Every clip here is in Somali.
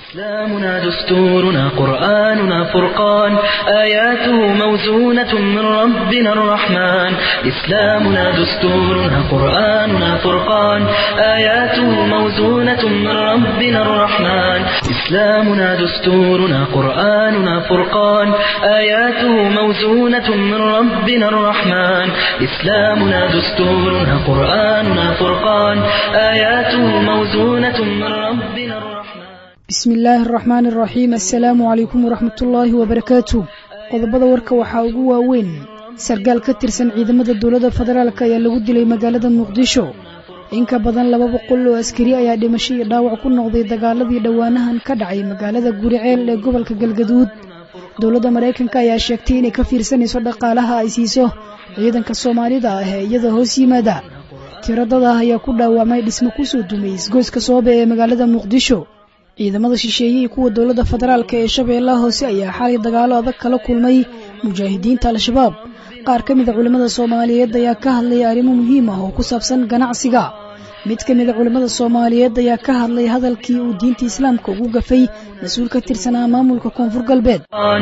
إسلامنا دستورنا قرآننا فرقان آياته موزونة من ربنا الرحمن إسلامنا دستورنا قرآننا فرقان آياته موزونة من ربنا الرحمن إسلامنا دستورنا قرآننا فرقان آياته موزونة من ربنا الرحمن إسلامنا دستورنا قرآننا فرقان آياته موزونة من ربنا الرحمن bismi illaahi araxmaani araxiim assalaamu calaykum waraxmatullaahi wabarakaatu qodobada warka waxaa ugu waaweyn sargaal ka tirsan ciidamada dowladda federaalk ayaa lagu dilay magaalada muqdisho in ka badan laba boqol oo askari ayaa dhimasho iyo dhaawac ku noqday dagaaladii dhowaanahan ka dhacay magaalada guriceel ee gobolka galgaduud dowladda maraykanka ayaa sheegtay inay ka fiirsanayso dhaqaalaha ay siiso ciidanka soomaalida ah ee iyada hoos yimaada tiradada ayaa ku dhaawacmay dhismo kusoo dumay isgoyska soobe ee magaalada muqdisho ciidamada shisheeye iyo kuwa dowladda federaalk ee shabeellaha hoose ayaa xalay dagaalo adag kala kulmay mujaahidiinta al-shabaab qaar ka mida culimmada soomaaliyeed ayaa ka hadlaya arrimo muhiim ah oo ku saabsan ganacsiga mid ka mida culimmada soomaaliyeed ayaa ka hadlay hadalkii uu diinta islaamka ugu gafay mas-uul ka tirsanaa maamulka koonfur galbeed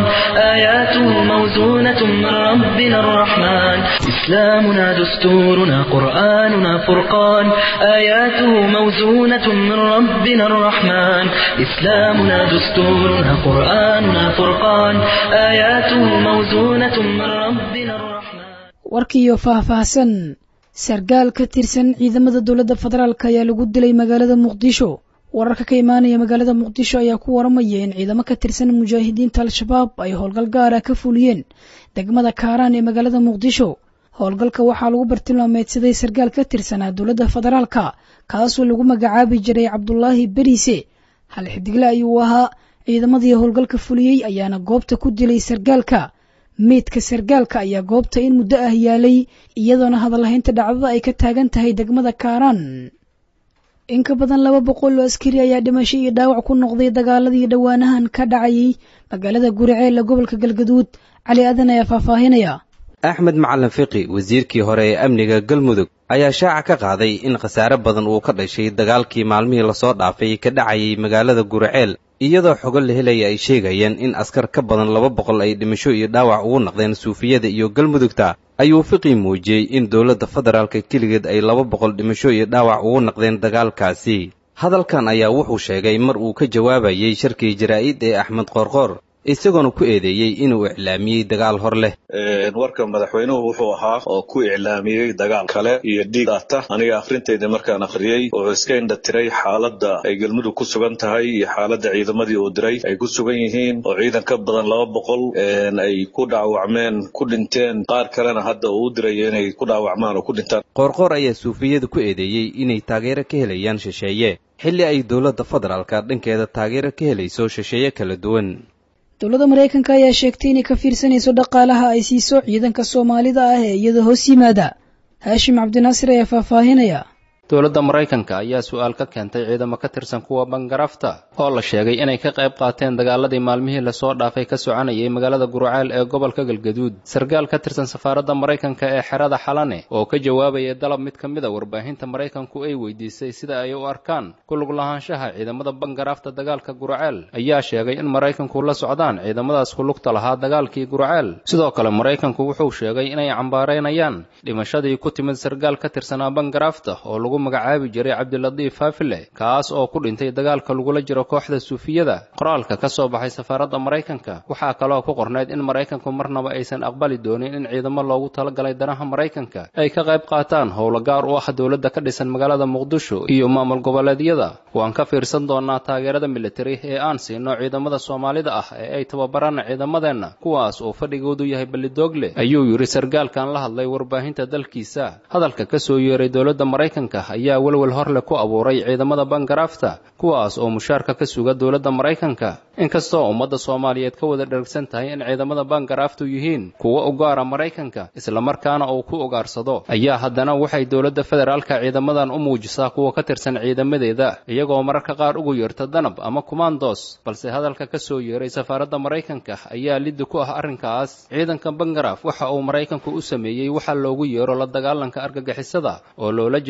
آياته موزونة من ربنا الرحمن إسلامنا دستورنا قرآننا فرقان آياته موزونة من ربنا الرحمن إسلامنا دستورنا قرآننا فرقان آياته موزونة من ربنا الرحمن warkiiyo faahfaahsan sargaal ka tirsan ciidamada dowladda federaalk ayaa lagu dilay magaalada muqdisho wararka ka imaanaya magaalada muqdisho ayaa ku waramaya in ciidamo ka tirsan mujaahidiinta al-shabaab ay howlgal gaara ka fuliyeen degmada kaaraan ee magaalada muqdisho howlgalka waxaa lagu bartilmaameedsaday sargaal ka tirsanaa dowladda federaalka kaasoo lagu magacaabi jiray cabdulaahi beriise hal xidigle ayuu ahaa ciidamadii howlgalka fuliyey ayaana goobta ku dilay sargaalka meydka sargaalka ayaa goobta in muddo ah yaalay iyadoona hadallahaynta dhacdada ay ka taagan tahay degmada kaaraan in ka badan laba boqol oo askari ayaa dhimasho iyo dhaawac ku noqday dagaaladii dhowaanahan ka dhacayay magaalada guriceel ee gobolka galgaduud cali aadan ayaa faahfaahinaya axmed macalin fiqi wasiirkii hore ee amniga galmudug ayaa shaaca ka qaaday in khasaare badan uu ka dhashay dagaalkii maalmihii lasoo dhaafay ka dhacayay magaalada guriceel iyadoo xogo la helaya ay sheegayeen in askar ka badan laba boqol ay dhimasho iyo dhaawac ugu naqdeen suufiyada iyo galmudugta ayuu fiqi muujiyey in dowladda federaalka keligeed ay laba boqol dhimasho iyo dhaawac ugu naqdeen dagaalkaasi hadalkan ayaa wuxuu sheegay mar uu ka jawaabayey sharkii jaraa'id ee axmed qoorqoor isagoona ku eedeeyey inuu iclaamiyey dagaal hor leh warka madaxweynuhu wuxuu ahaa oo ku iclaamiyey dagaal kale iyo dhiig ata aniga akhrinteydii markaan akhriyey wuxuu iska indha tiray xaaladda ay galmudug ku sugan tahay iyo xaaladda ciidamadii uu diray ay ku sugan yihiin oo ciidan ka badan laba boqol ay ku dhaawacmeen ku dhinteen qaar kalena hadda uu u dirayo inay ku dhaawacmaan oo ku dhintaan qoorqoor ayaa suufiyada ku eedeeyey inay taageero ka helayaan shisheeye xilli ay dowladda federaalka dhankeeda taageero ka helayso shisheeye kala duwan dowladda maraykanka ayaa sheegtay inay ka fiirsanayso dhaqaalaha ay siiso ciidanka soomaalida ah ee iyada hoos yimaada haashim cabdinaasir ayaa faahfaahinaya dowladda maraykanka ayaa su-aal ka keentay ciidamo ka tirsan kuwa bangarafta oo la sheegay inay ka qayb qaateen dagaaladii maalmihii lasoo dhaafay ka soconayay magaalada gurceel ee gobolka galgaduud sargaal ka tirsan safaaradda maraykanka ee xerada xalane oo ka jawaabaya dalab mid ka mid a warbaahinta maraykanku ay weydiisay sida ay u arkaan kulug lahaanshaha ciidamada bangarafta dagaalka gurceel ayaa sheegay in maraykanku la socdaan ciidamadaas kulugta lahaa dagaalkii gurceel sidoo kale maraykanku wuxuu sheegay inay cambaaraynayaan dhimashadii ku timid sargaal ka tirsanaa bangarafta oo lagu magacaabi jiray cabdilatiif faafile kaas oo ku dhintay dagaalka lagula jiro kooxda suufiyada qoraalka ka soo baxay safaaradda maraykanka waxaa kaloo ku qornayd in maraykanku marnaba aysan aqbali doonin in ciidamo loogu talagalay danaha maraykanka ay ka qayb qaataan howlo gaar u ah dowladda ka dhisan magaalada muqdisho iyo maamul goboleedyada waan ka fiirsan doonaa taageerada militari ee aan siino ciidamada soomaalida ah ee ay tababaraan ciidamadeenna kuwaas oo fadhigoodu yahay ballidoogle ayuu yidhi sargaalkan la hadlay warbaahinta dalkiisa hadalka ka soo yeeray dowladda maraykanka ayaa welwel horleh ku abuuray ciidamada bangarafta kuwaas oo mushaarka ka suga dowladda maraykanka inkastoo ummadda soomaaliyeed ka wada dhergsan tahay in ciidamada bangaraftu yihiin kuwa u gaara maraykanka islamarkaana uu ku ugaarsado ayaa haddana waxay dowladda federaalka ciidamadan u muujisaa kuwa ka tirsan ciidamadeeda iyagoo mararka qaar ugu yeerta danab ama kumandos balse hadalka ka soo yeeray safaaradda maraykanka ayaa liddi ku ah arrinkaas ciidanka bangaraf waxa uu maraykanku u sameeyey waxa loogu yeero la dagaalanka argagixisada oo loola jeedo la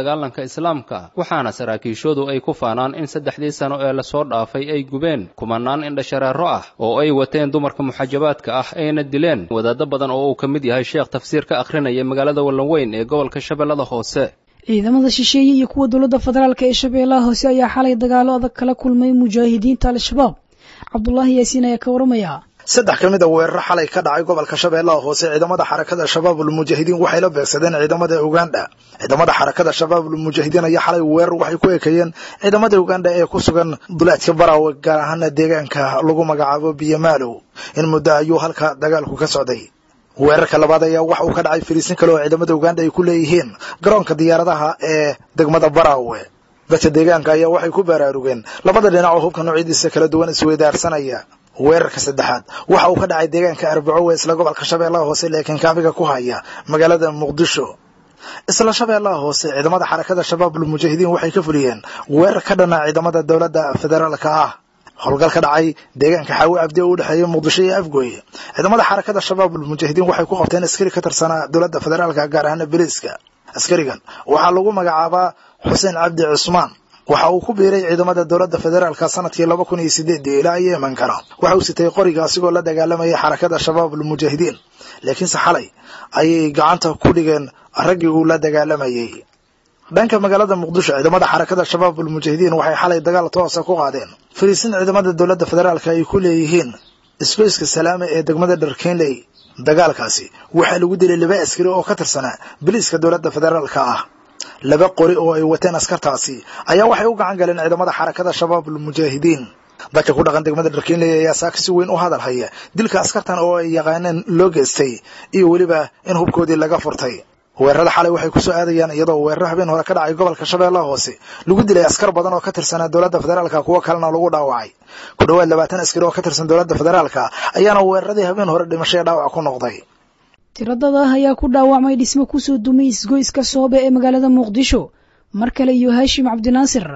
dagaalanka islaamka waxaana saraakiishoodu ay ku faanaan in saddexdii sano ee lasoo dhaafay ay gubeen kumanaan indhashareero ah oo ay wateen dumarka muxajabaadka ah ayna dileen wadaaddo badan oo uu ka mid yahay sheekh tafsiir ka akhrinaya magaalada wallanweyn ee gobolka shabeellada hoose ciidamada shisheeye iyo kuwa dowladda federaalk ee shabeellaha hoose ayaa xalay dagaalo adag kala kulmay mujaahidiinta al-shabaab cabdulaahi yaasiin ayaa ka waramaya saddex ka mid a weeraro xalay ka dhacay gobolka shabeellaha hoose ciidamada xarakada shabaabul mujaahidiin waxay la beegsadeen ciidamada uganda ciidamada xarakada shabaabul mujaahidiin ayaa xalay weerar waxay ku ekeeyeen ciidamada uganda ee ku sugan duleedka baraawe gaar ahaana deegaanka lagu magacaabo biyamaalow in muddo ayuu halka dagaalku ka socday weerarka labaad ayaa waxa uu ka dhacay fariisin kale oo ciidamada uganda ay ku leeyihiin garoonka diyaaradaha ee degmada baraawe dadka deegaanka ayaa waxay ku baraarugeen labada dhinac oo hubka noocyadiisa kala duwan isweydaarsanaya weerarka saddexaad waxa uu ka dhacay deegaanka arbaco ee isla gobolka shabeellaha hoose laakiin kaabiga ku haya magaalada muqdisho isla shabeellaha hoose ciidamada xarakada shabaabul mujaahidiin waxay ka fuliyeen weerar ka dhana ciidamada dowladda federaalka ah howlgal ka dhacay deegaanka xaawi abdi oo u dhexeeya muqdisho iyo afgooye ciidamada xarakada shabaabul mujaahidiin waxay ku qabteen askari ka tirsanaa dowladda federaalka gaar ahaana beliiska askarigan waxaa lagu magacaabaa xuseen cabdi cusmaan waxa uu ku biiray ciidamada dowladda federaalka sanadkii laba kun iyo sideedii ilaa yeemankana waxa uu sitay qoriga asigoo la dagaalamayay xarakada shabaabul mujaahidiin laakiinse xalay ayay gacanta ku dhigeen raggii uu la dagaalamayay dhanka magaalada muqdisho ciidamada xarakada shabaabul mujaahidiin waxay xalay dagaal toosa ku qaadeen fariisin ciidamada dowladda federaalka ay ku leeyihiin isgoyska salaame ee degmada dharkenley dagaalkaasi waxaa lagu dilay laba askari oo ka tirsanaa biliiska dowladda federaalka ah laba qori oo ay wateen askartaasi ayaa waxay u gacan galeen ciidamada xarakada shabaabul mujaahidiin dadka ku dhaqan degmada dharkenley ayaa saaka si weyn u hadal haya dilka askartan oo ay yaqaaneen loo geystay iyo weliba in hubkoodii laga furtay weerarada xalay waxay ku soo aadayaan iyadoo weeraro habeen hore ka dhacay gobolka shabeellaha hoose lagu dilay askar badan oo ka tirsanaa dowladda federaalka kuwo kalena lagu dhaawacay ku dhowaad labaatan askari oo ka tirsan dowladda federaalka ayaana weeraradii habeen hore dhimasho ee dhaawac ku noqday tiradada ayaa ku dhaawacmay dhismo kusoo dumay isgoyska soobe ee magaalada muqdisho mar kale iyo haashim cabdinaasir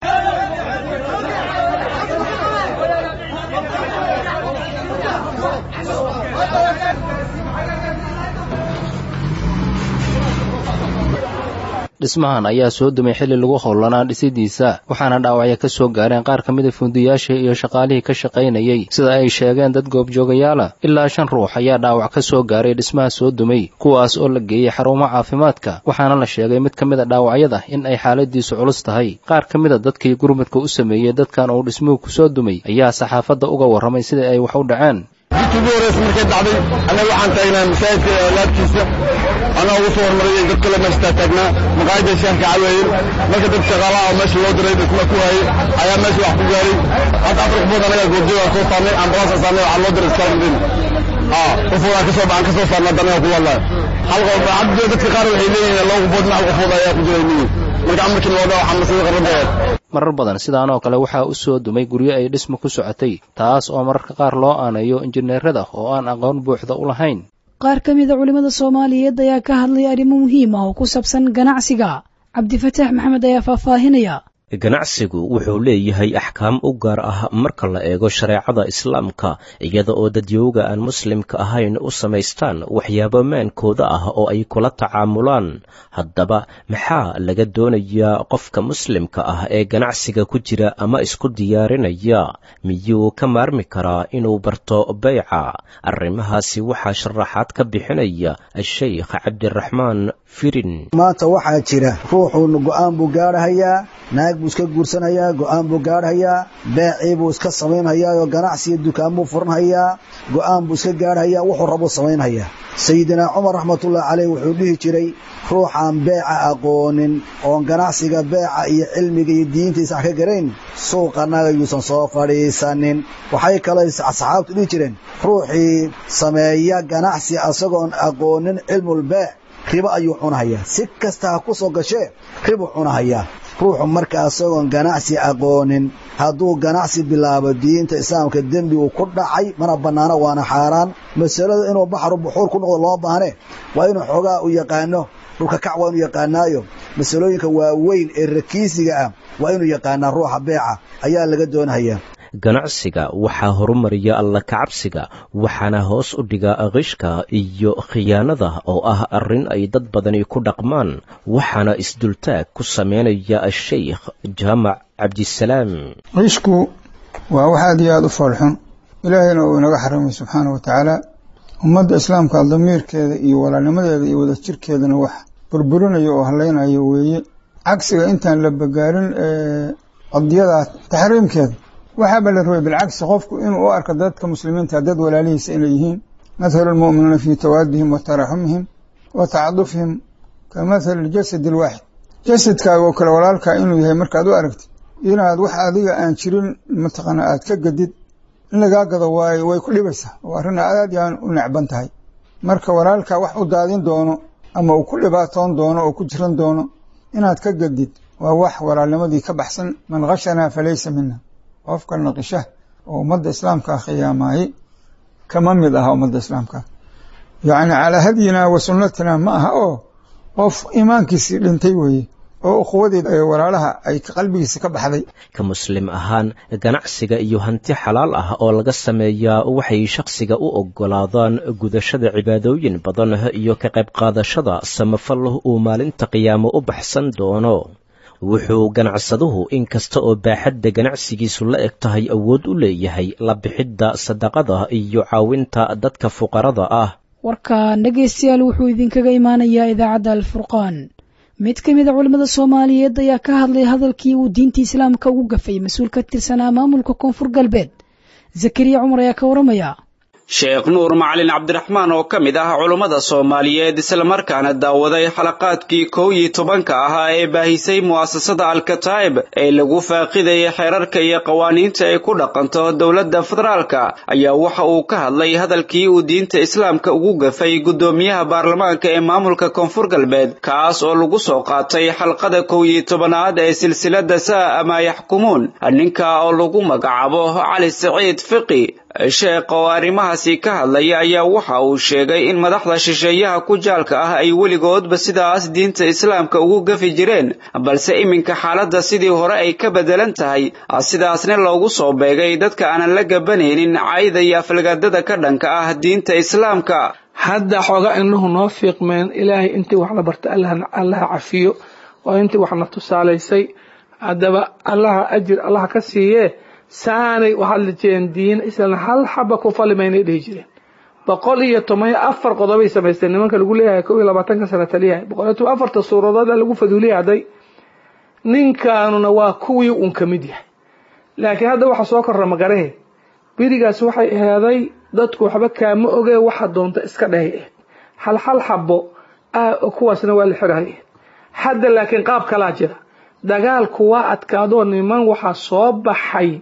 dhismahan ayaa soo dumay xilli lagu howlanaa dhisidiisa waxaana dhaawacyo ka soo gaareen qaar ka mida fundiyaasha iyo shaqaalihii ka shaqaynayey sida ay sheegeen dad goobjoogayaala ilaa shan ruux ayaa dhaawac ka soo gaaray dhismaha soo dumay kuwaas oo la geeyey xarumo caafimaadka waxaana la sheegay mid ka mid a dhaawacyada in ay xaaladiisu culus tahay qaar ka mida dadkii gurmudka u sameeyey dadkan uu dhismuhu ku soo dumay ayaa saxaafadda uga warramay sida ay wax u dhaceen intii ugu horreysa markay dhacday annaga waxaan taagnaa masaajidka laabtiisa anaa ugu soo hormarayay dad kale meeshtaa taagnaa maqaayadda shaah ka caweeyey marka dad shaqaalaha oo meesha loo diray dhisma ku hayay ayaa meesha wax ku gaaray hadda afar qofood anaga goobjoogaan soo saarnay ambalaasa saarnay waxaa loo diray iskaalmadin qofood aan kasoo aan kasoo saarnay hadda anaga ku wadlaa hal qof hadda dadka qaar waxay leeyihiin laba qofood ma hal qofood ayaa ku jiray miyi marka amarkii la wadaa waxaa masiiqa qarradeed marar badan sidaan oo kale waxaa u soo dumay guryo ay dhisma ku socotay taas oo mararka qaar loo aaneeyo injineerada oo aan aqoon buuxda u lahayn qaar ka mida culimmada soomaaliyeed ayaa ka hadlay arrimo muhiim ah oo ku saabsan ganacsiga cabdifataax maxamed ayaa faahfaahinaya ganacsigu wuxuu leeyahay axkaam u gaar ah marka la eego shareecada islaamka iyada oo dadyowga aan muslimka ahayn u samaystaan waxyaabo maankooda ah oo ay kula tacaamulaan haddaba maxaa laga doonayaa qofka muslimka ah ee ganacsiga ku jira ama isku diyaarinaya miyuu ka maarmi karaa inuu barto beyca arrimahaasi waxaa sharaxaad ka bixinaya a-sheykh cabdiraxmaan firin maanta waxaa jira ruuxuuna go'aan buu gaadhahayaa naag buu iska guursanayaa go'aan buu gaadhayaa beecii buu iska samaynhayaa oo ganacsiga dukaan buu furanhayaa go'aan buu iska gaadhayaa wuxuu rabuu samaynhayaa sayidinaa cumar raxmatullahi caleyh wuxuu dhihi jiray ruuxaan beeca aqoonin oon ganacsiga beeca iyo cilmiga iyo diintiisa wax ka garayn suuqanaga yuusan soo fadhiisanin waxay kaloo asxaabtu dhihi jireen ruuxii sameeya ganacsi asagoon aqoonin cilmulbeec ribo ayuu cunahayaa si kasta ha ku soo gashee ribuu cunahayaa ruuxu marka asagoon ganacsi aqoonin hadduu ganacsi bilaabo diinta islaamka dembi uu ku dhacay mana bannaano waana xaaraan masalada inuu baxru buxuur ku noqdo loo baahne waa inuu xoogaa u yaqaano dhulka kac waa inuu yaqaanaayo masalooyinka waaweyn ee rakiisiga ah waa inuu yaqaanaa ruuxa beeca ayaa laga doonahayaa ganacsiga waxaa horumariya alla kacabsiga waxaana hoos u dhiga qishka iyo khiyaanada oo ah arrin ay dad badani ku dhaqmaan waxaana isdultaag ku sameynaya asheykh jaamac cabdisalaam qishku waa wax aad iyo aada u foolxun ilaahayna uu inaga xarimay subxaana wa tacaala ummadda islaamka damiirkeeda iyo walaalnimadeeda iyo wadajirkeedana wax burburinayo oo haleynayo weeye cagsiga intaan la bagaarin qadiyada taxriimkeeda waxaaba la rabay bilcagsi qofku inuu u arko dadka muslimiinta dad walaalihiisa inay yihiin mathalu lmu'miniina fii tawaadihim wa taraxumihim wa tacadufihim ka mathali ljasad alwaaxid jasadkaaga oo kale walaalkaa inuu yahay markaad u aragtid inaad wax adiga aan jirin mataqaana aad ka gadid in lagaa gado waay way ku dhibaysaa oo arrin aad yaan u necban tahay marka walaalkaa wax u daadin doono ama uu ku dhibaatoon doono oo ku jiran doono inaad ka gadid waa wax walaalnimadii ka baxsan man khashanaa falaysa mina qofka naqisha oo ummadda islaamkaa khiyaamaayey kama mid aha ummadda islaamka yacni calaa hadyina wa sunnatina ma aha oo qof iimaankiisii dhintay weeye oo ukhuwadeed ee walaalaha ay qalbigiisa ka baxday ka muslim ahaan ganacsiga iyo hanti xalaal ah oo laga sameeyaa waxay shakhsiga u oggolaadaan gudashada cibaadooyin badan iyo ka qayb qaadashada samafal uu maalinta qiyaamo u baxsan doono wuxuu ganacsaduhu in kasta oo baaxadda ganacsigiisu la eg tahay awood u leeyahay la bixidda sadaqada iyo caawinta dadka fuqarada ah warkan dhegaystayaal wuxuu idinkaga imaanayaa idaacadda alfurqaan mid ka mid a culimmada soomaaliyeed ayaa ka hadlay hadalkii uu diinta islaamka ugu gafay mas-uul ka tirsanaa maamulka koonfur galbeed zakariya cumar ayaa ka waramaya sheekh nuur macalin cabdiraxmaan oo ka mid ah culummada soomaaliyeed islamarkaana daawaday xalaqaadkii kow iyo tobanka ahaa ee baahisay mu'asasada alkataa'ib ee lagu faaqidayay xeerarka iyo qawaaniinta ay ku dhaqanto dowladda federaalka ayaa waxa uu ka hadlay hadalkii uu diinta islaamka ugu gafay guddoomiyaha baarlamaanka ee maamulka koonfur galbeed kaas oo lagu soo qaatay xalqada kow iyo tobanaad ee silsilada saa ama yaxkumuun ninka oo lagu magacaabo cali saciid fiqi sheekh oo arrimahaasi ka hadlaya ayaa waxa uu sheegay in madaxda shisheeyaha ku jaalka ah ay weligoodba sidaas diinta islaamka ugu gafi jireen balse iminka xaaladda sidii hore ay ka beddelan tahay sidaasna loogu soo beegay dadka aanan la gabanaynin cayda iyo aflagaadada ka dhanka ah diinta islaamka hadda xooga indhuhu noo fiiqmeen ilaahay intii wax la barta allaha cafiyo oo intii waxna tusaalaysay haddaba allaha ajir allaha ka siiyee saanay u hadli jireen diin islan hal xaba ku falimaynay dhihi jireen boqol iyo toban iyo afar qodobay samaysteen nimanka lagu leeyahay kow iyo labaatanka sana taliyahay boqol iyo toban afarta suuradood lagu faduuliyay hadday ninkaanuna waa kuwii uun ka mid yahay laakiin hadda waxa soo korra magarahe berigaas waxay aheeday dadku waxba kaama ogee waxa doonta iska dhahay ahed hal hal xabo kuwaasna waa la xirahay hadda laakiin qaab kalaa jira dagaalku waa adkaadoo niman waxaa soo baxay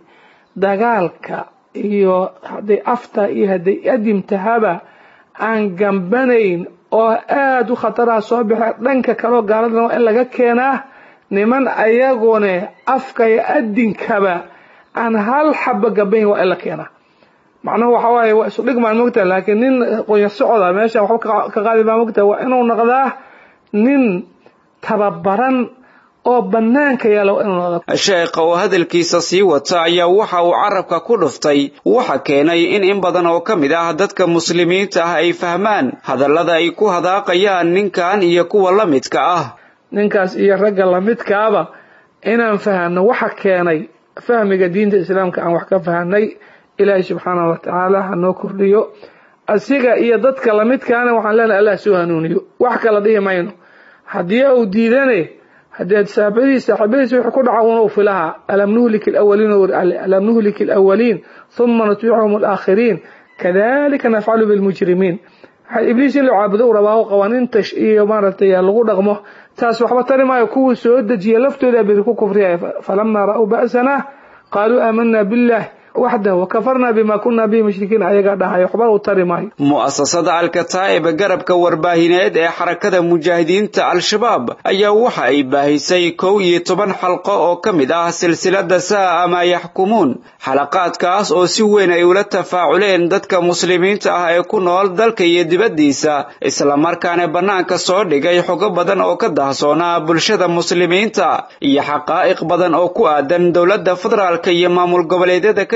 dagaalka iyo hadday afta iyo hadday adimtahaba aan gambanayn oo aada u khataraha soo baxe dhanka kaleo gaaladana waa in laga keenaa niman ayagune afka iyo adinkaba aan hal xaba gambayn waa in la keenaa macnuhu waxa waaye waa isu dhigmaan mogtaha laakiin nin qonya socoda meesha waxba ka qaadi baa mogtaha waa inuu noqdaa nin tababaran oo bannaanka yaala sheekha oo hadalkiisa sii wata ayaa waxa uu carabka ku dhuftay waxa keenay in in badan oo ka mid ah dadka muslimiinta ah ay fahmaan hadallada ay ku hadaaqayaan ninkan iyo kuwa la midka ah ninkaas iyo ragga lamidkaaba inaan fahanno waxa keenay fahmiga diinta islaamka aan wax ka fahanay ilaahay subxaanahu watacaala ha noo kordhiyo asiga iyo dadka lamidkaana waxaan leenahay allah soo hanuuniyo wax kala dhihi mayno haddii uu diidane haddii saabadiis saaxiibadiis wixii ku dhaca una filaha alam nuhlik alawaliin alam nuhlik alawaliin thumma nutbicuhum alaakhiriin kadalika nafcalu bilmujrimiin ibliis in la caabudo u rabaa qawaaniinta iyo maaragtay lagu dhaqmo taas waxba tari maayo kuwii soo dejiya laftooda biri ku kufriyaya falamaa ra'uu ba'sana qaaluu aamanaa billah waxdah wakafarna bima kuna bihi mushrikiin ayagaa dhahay waxba uu tari maayo mu'asasada alkataa'ib garabka warbaahineed ee xarakada mujaahidiinta al-shabaab ayaa waxa ay baahisay kow iyo toban xalqo oo ka mid ah silsilada saa ama yaxkumuun xalaqaadkaas oo si weyn ay ula tafaaculeen dadka muslimiinta ah ee ku nool dalka iyo dibaddiisa islamarkaana bannaanka soo dhigay xogo badan oo ka dahsoonaa bulshada muslimiinta iyo xaqaa'iq badan oo ku aadan dowladda federaalka iyo maamul goboleedyada ka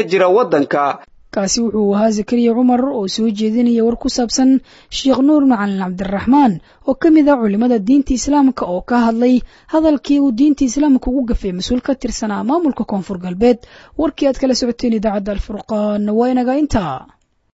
jira waddanka kaasi wuxuu ahaa zakariya cumar oo soo jeedinaya war ku saabsan sheekh nuur macalin cabdiraxmaan oo ka mid ah culimmada diinta islaamka oo ka hadlay hadalkii uu diinta islaamka ugu gafay mas-uul ka tirsanaa maamulka koonfur galbeed warkii aad kala socoteen idaacadda alfurqaan waa inaga intaa